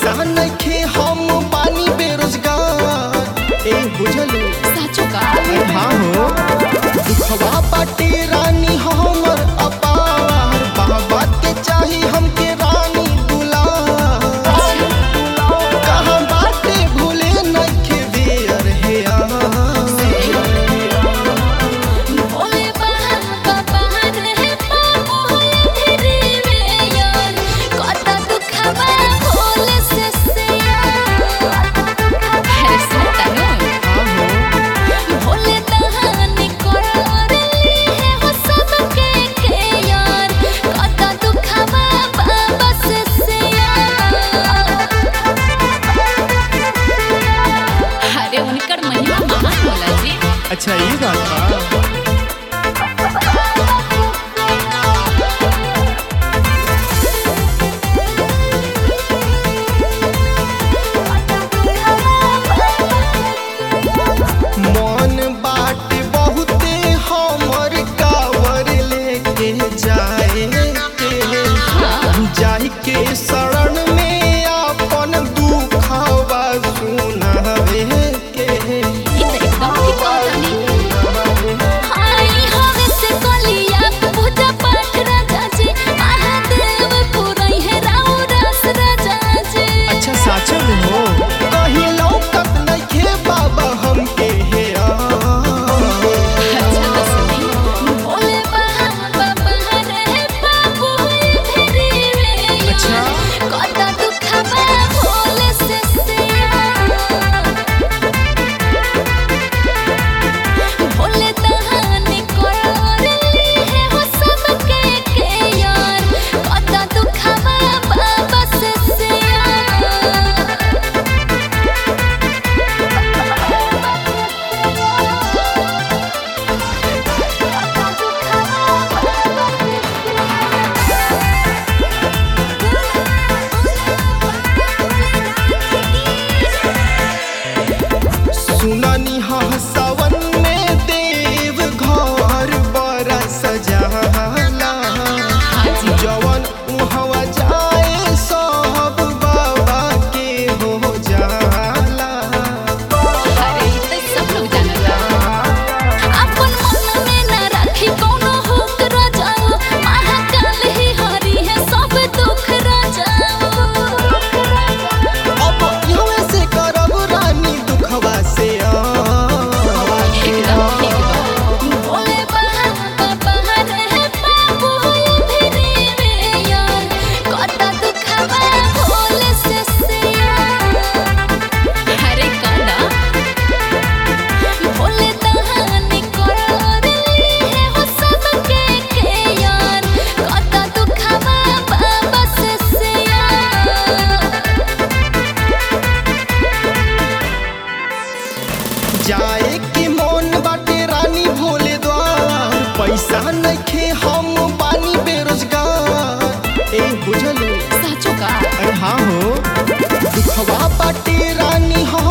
पैसा नइखे हम बानी बेरोजगार ए बुझलू साचो का हाँ हो दुखवा बाटे रानी हमर अपार बाबा के चाही हमके रानी दुलार कहाँ बाटे भूले नइखे बेर हे भोले बाबा बहार है बाबू धीरे में यार कता दुखबा भोले से से अरे सुनता नो भोले दहानी कर ली है हो सबके के यार कता दुखबा बाबा से से अरे उनकर महिमा महान होला जी अच्छा ये बात बा मन बाटे बहुते हमर कावर लेके जाए के जाहि के शरण में अपन दुखवा सुनावे के ये तो एकदम ठीक कहता हाय हवे से कलिया पूजा पाठ राजा जी महादेव पुरई है राउ रस राजा जी अच्छा साचो में हो कहीं लौकत नइखे बाबा हमके हे आ अच्छा तो सुनी भोले बाबा बहार है बाबू धीरे में अच्छा। कता दुखबा भोले से से भोले दहानी कर ली है हो सबके के यार कता दुखबा बाबा से से सुननी हा सावन में देव घर बड़ा सजाला जवन उहवा जाए सब बाबा के हो जाला अरे ई त सब लोग जानला अपन मन में न राखी कोनो हुक रजाओ महाकाल ही हरी है सब दुख रजाओ अब इहवे से करब रानी दुखवा से आ एकदम ठीक बा भोले बाबा बहार है बाबू धीरे में यार कता दुखबा भोले से से अरे काना भोले दहानी कर ली है हो सबके के यार कता दुखबा बाबा से से जाए की मोन बाटे रानी भोले द्वार पैसा नइखे हम बानी बेरोजगार ए बुझलू साचो का अरे हाँ हो दुखवा बाटे रानी